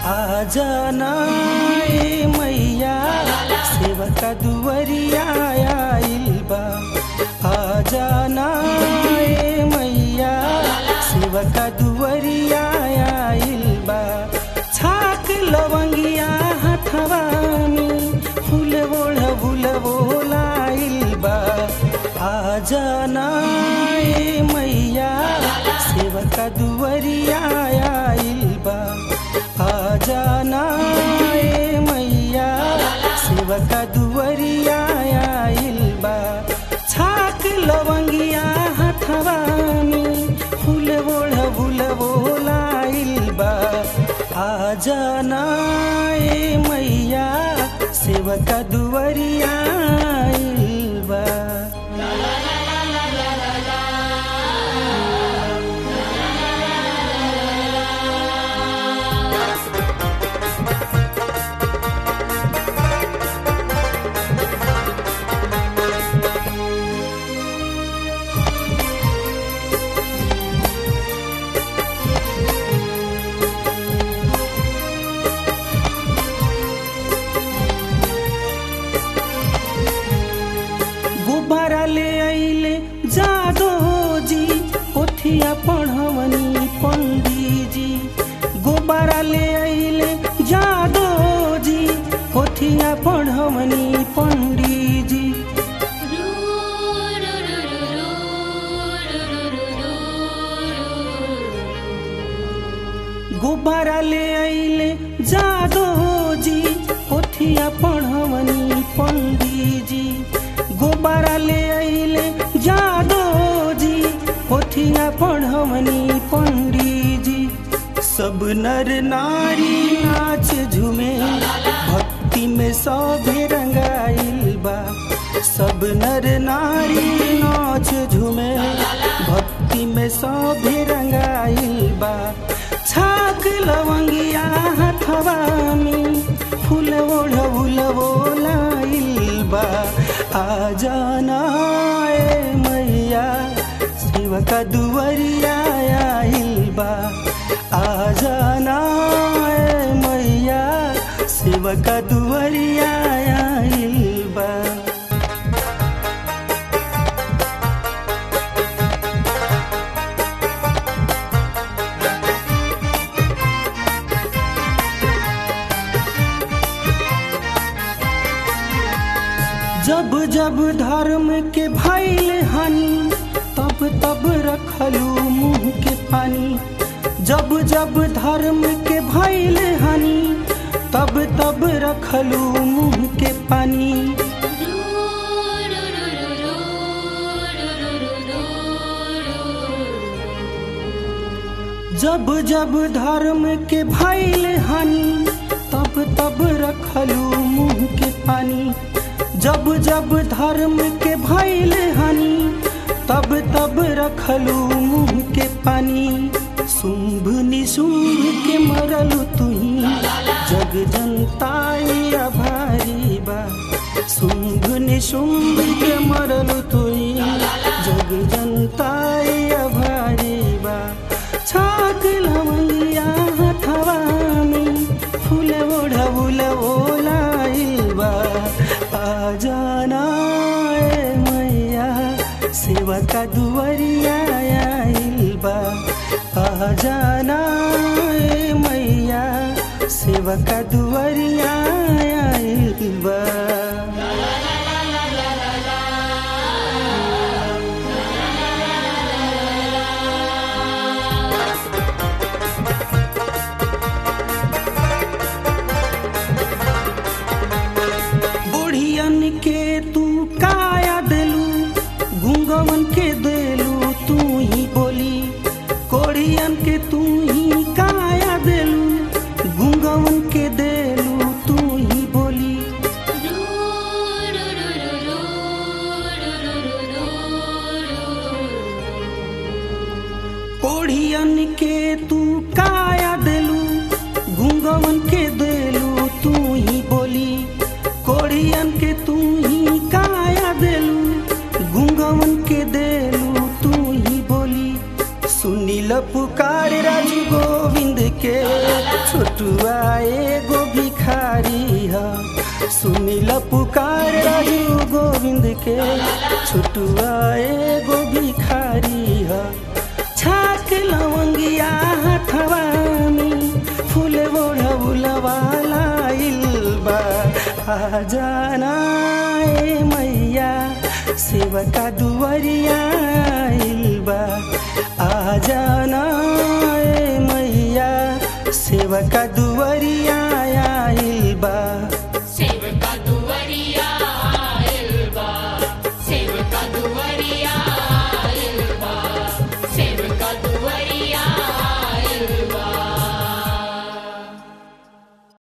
आ जाना ए मैया सेवका दुवरिया आइल बा आ जाना ए मैया सेवका दुवरिया आइल बा छाक लवंगिया हथवा में फूल ओढ़ भूल बोलाइल बा आ जाना ए मैया सेवका दुवरिया आइल बा आ जाना ए मैया सेवका दुवरिया आइल बा छाक लवंगिया हथवा में फूल ओढ़ भूल बोलाइल बा आ जाना ए मैया सेवका दुवरिया आइल बा गुब्बारा ले आइले जादो जी पोथिया पढ़वनी पंडीजी गुब्बारा ले आइले जादो जी पोथिया पढ़वनी पंडीजी गुब्बारा ले आइले जादो जी पोथिया पढ़वनी पंडीजी गुब्बारा ले आइले जादो जी पोथिया पढ़वनी पंडीजी सब नर नारी नाच झूमे भक्ति में सभे रंगाइल बा सब नर नारी नाच झूमे भक्ति में सभे रंगाइल बा छाक लवंगिया हथवा में फूल ओढ़ भूल बोलाइल बा आ जाना ए मैया सेवका दुवरिया आइल बा आ जाना ए मैया सेवका दुवरिया आइल बा जब जब धर्म के भैल हानि तब तब रखलू मुंह के पानी जब जब धर्म के भैल हानि तब तब रखलू मुंह के पानी जब जब धर्म के भैल हानि तब तब रखलू मुंह के पानी जब जब धर्म के भैल हानि तब तब रखलू मुंह के पानी शुंभ निशुंभ के मरलू तुही जग जनताई आभारी बा शुंभ निशुंभ के मरलू तुही जग जनताई आभारी बा छाक लवंगिया हथवा में फूल ओढ़ बुल ओलाइल बा आ जाना ए मैया सेवा का दुवरिया आइल बा आ जाना ए मैया सेवा का दुवरिया आइल बा बुढ़ियन के तू काया देलू गुंगवन के देलू तू ही बोली कोढ़ियन के तू ही काया देलू गुंगवन के देलू तू ही बोली कोढ़ियन के तू काया देलू गुंगवन के देलू तू ही बोली कोढ़ियन के तू ही काया देलू गुंगवन के देलू तू ही बोली सुनील पुकार राजू गोविंद के छोटुआ एगो भिखारी ह सुनिल पुकार रघु गोविंद के छोटुआ एगो भिखारी ह छाक लवंगिया हथवा में फूल ओढ़ौलवा लाइल बा आ जाना ए मैया सेवका दुवरिया आइल बा आ जाना ए मैया सेवका दुवरिया